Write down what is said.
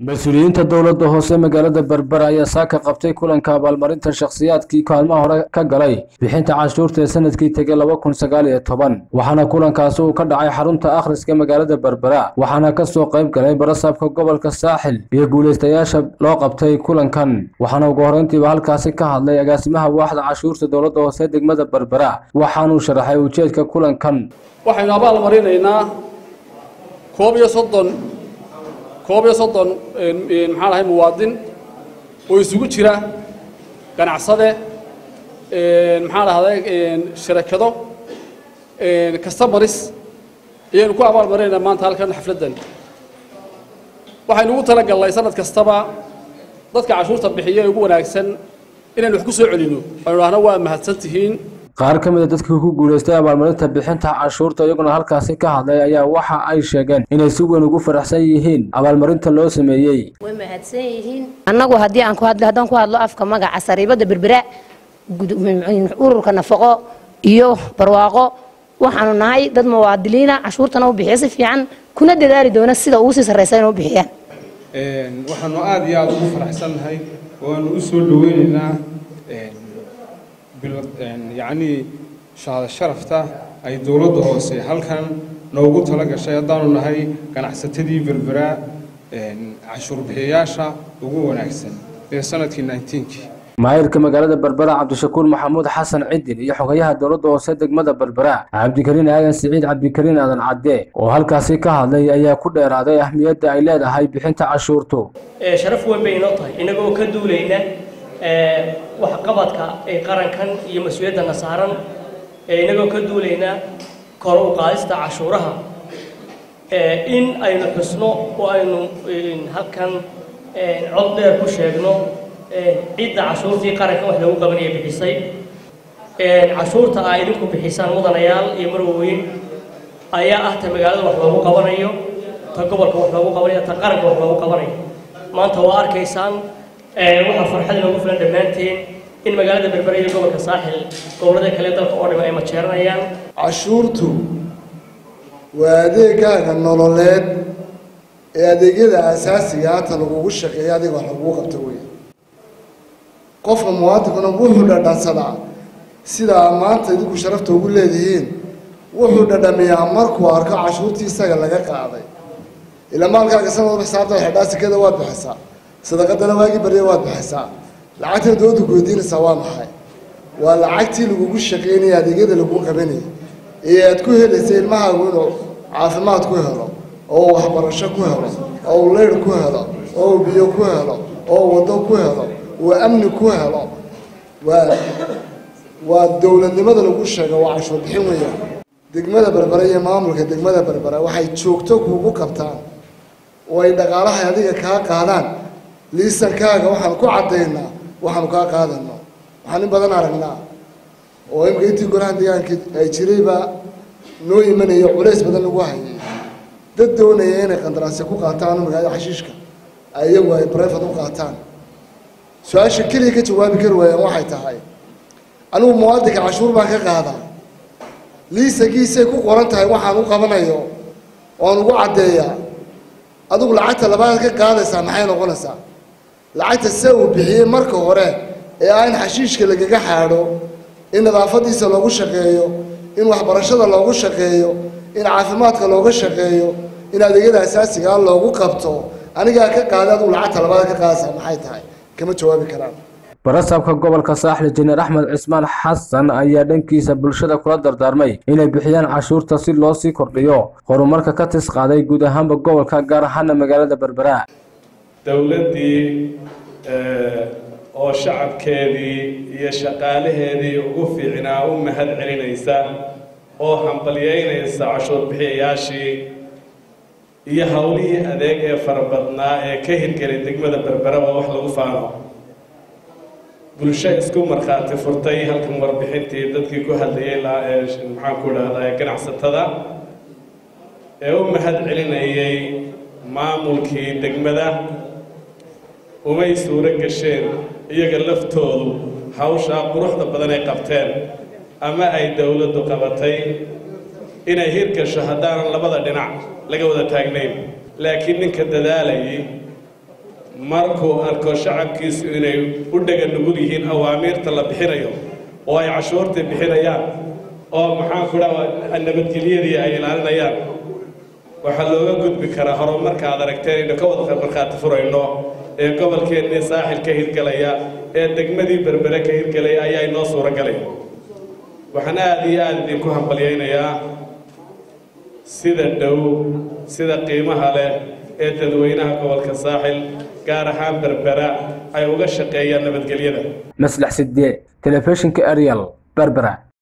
mas-uuliyiinta dowladda hoose magaalada berbera ayaa saaka qabtay kulanka abaalmarinta shakhsiyaadkii kaalmaha hore ka galay bixinta cashuurta ee sanadkii tegay laba kun sagaal iyo toban waxaana kulankaasi uu ka dhacay xarunta akhriska magaalada berbera waxaana kasoo qayb galay barasaabka gobolka saaxil iyo guulaystayaasha loo qabtay kulankan waxaana ugu horreyntiiba halkaasi ka hadlay agaasimaha waaxda cashuurta dowladda hoose degmada berbera waxaanuu sharaxay ujeedka kulankan waxaynu abaal marinaynaa koob iyo soddon koob iyo soddon maxaan ahay muwaadin oo isugu jira ganacsade maxaan ahday sharakado customaris ayaynu ku abaal marinaynaa maanta halkan xafladdan waxaynu ugu tala gallay sanad kastaba dadka cashuurta bixiya ee ugu wanaagsan inaynu wax ku soo celino aynu dhahno waa mahadsan tihiin qaar ka mid a dadkii ku guulaystay abaalmarinta bixinta cashuurta iyaguna halkaasi ka hadlay ayaa waxa ay sheegeen inay si weyn ugu faraxsan yihiin abaalmarinta loo sameeyey way mahadsan yihiin annagu haddii aan ku hadlo haddaan ku hadlo afka magaca sariibada berbera ururka nafaqo iyo barwaaqo waxaanu nahay dad muwaadiliina cashuurtana u bixiya si fiican kuna dadaali doona sida ugu sii sarraysa inay u bixiyaan waxaanu aada iyo aada ugu faraxsannahay waanu u soo dhaweynaynaa yacnii shahaado sharafta ay dowladda hoose halkan noogu tala gashay haddaanu nahay ganacsatadii berbera cashuur bixiyayaasha ugu wanaagsan ee sanadkii ninetenkii maayirka magaalada berbera cabdishakuur maxamuud xasan cidin iyo xogayaha dowladda hoose degmada berbera cabdikariin aadan siciid cabdikariin aadan cadde oo halkaasi ka hadlay ayaa ku dheeraaday ahmiyadda ay leedahay bixinta cashuurtu sharaf weyn bay inoo tahay inagoo ka duulayna waxqabadka ee qarankan iyo mas-uuliyaddana saaran inagoo ka duulayna kor u qaadista cashuuraha in aynu xusno oo aynu halkan cod dheer ku sheegno cidda cashuurtii qarankan wax lagu qabanaya bixisay cashuurta aa idinku bixisaan mudanayaal iyo marwooyin ayaa ah ta magaalada wax loogu qabanayo ta gobolka wax loogu qabanayo ta qaranka wax loogu qabanayo maanta waa arkaysaan waxaa farxad inoogu filan dhammaanteen in magaalada berbera iyo gobolka saaxil gobollada kale dalka oo dhima ay majeeranayaan cashuurtu waa adeegaaga nololeed ee adeegyada asaasiga hata lagugu shaqeeya adiga wax lagugu qabto wey qofka muwaadinkuna wuxuu dhadhansadaa sidaa maanta idinku sharafta ugu leedihiin wuxuu dhadhamiyaa markuu arko cashuurtii isaga laga qaaday ila maalkaaga sanadba xisaabta xidhaa sikada waad bixisaa sadaqadana waagii barya waad bixisaa lacagtana dowladda goodiinaysaa waa maxay waa lacagtii lagugu shaqaynaya adeegyada lagu qabanayay ee aad ku helaysa ilmahaagu inuu caafimaad ku helo oo uu waxbarasho ku helo oo uu leyr ku helo oo uu biyo ku helo oo uu waddo ku helo uu amni ku helo waa waa dowladnimada lagu sheega waa cashuur bixin weeyaan degmada berbera iyo maamulka degmada berbera waxay joogto kuugu qabtaan oo ay dhaqaalaha adiga kaa qaadaan liisankaaga waxaan ku caddaynaa waxaanu kaa qaadano waxaan in badan aragnaa oo imika intii golaha deegaanka ay jirayba noo imanayo culays badan lagu hayay dad doonaya inay qandaraasya ku qaataan magaalada xashiishka iyagu ay brefad u qaataan su-aasha keliya ka jawaabi kari waayaan waxay tahay anigu muwaadinka cashuur baan ka qaadaa liisankiisay ku qoran tahay waxaan u qabanayo oan ugu caddeeyaa adigu lacagta labaad ka qaadaysaa maxay noqonaysaa lacagta se uu bixiyey marka hore ee ah in xashiishka lagaga xaadho in nadaafadiisa loogu shaqeeyo in waxbarashada loogu shaqeeyo in caafimaadka looga shaqeeyo in adeegyada asaasigaa loogu qabto anigaa ka qaaday adigu lacagta labaad ka qaadaysaa maxay tahay kama jawaabi karaan barasaabka gobolka saaxil jineer axmed cismaan xasan ayaa dhankiisa bulshada kula dardaarmay inay bixiyaan cashuurta si loo sii kordhiyo horumarka ka tis qaaday guud ahaanba gobolka gaar ahaana magaalada berbera dowladdii oo shacabkeedii iyo shaqaalaheedii ugu fiicnaa u mahad celinaysa oo hambalyeynaysa cashuur bixiyayaashii iyo howlihii adeeg ee farabadnaa ee ka hirgelay degmada berbera oo wax lagu faano bulsho isku markhaati furtay halkan warbixintii dadkii ku hadlayay maxaan ku idhahdaa ganacsatada ee u mahad celinayay maamulkii degmada umay suuro gasheen iyaga laftoodu hawshaa quruxda badan ay qabteen ama ay dowladdu qabatay inay hirgasho haddaanan labada dhinac laga wada taagnayn laakiin ninka dadaalayay markuu arko shacabkiisu inay u dhega nugul yihiin awaamiirta la bixinayo oo ay cashuurta bixinayaan oo maxaan ku dhaha nabadgelyadii ay ilaalinayaan waxaa looga gudbi karaa horumarka aad aragteen aynu ka wada markhaati furayno ee gobolkeennii saaxil ka hirgelaya ee degmadii berbere ka hirgelaya ayaa inoo suuro galay waxaan aada iyo aada idinku hambalyaynayaa sida dhow sida qiimaha leh ee dadweynaha gobolka saaxil gaar ahaan berbera ay uga shaqeeyaan nabadgelyada maslax sidee telefishinka ariel berbera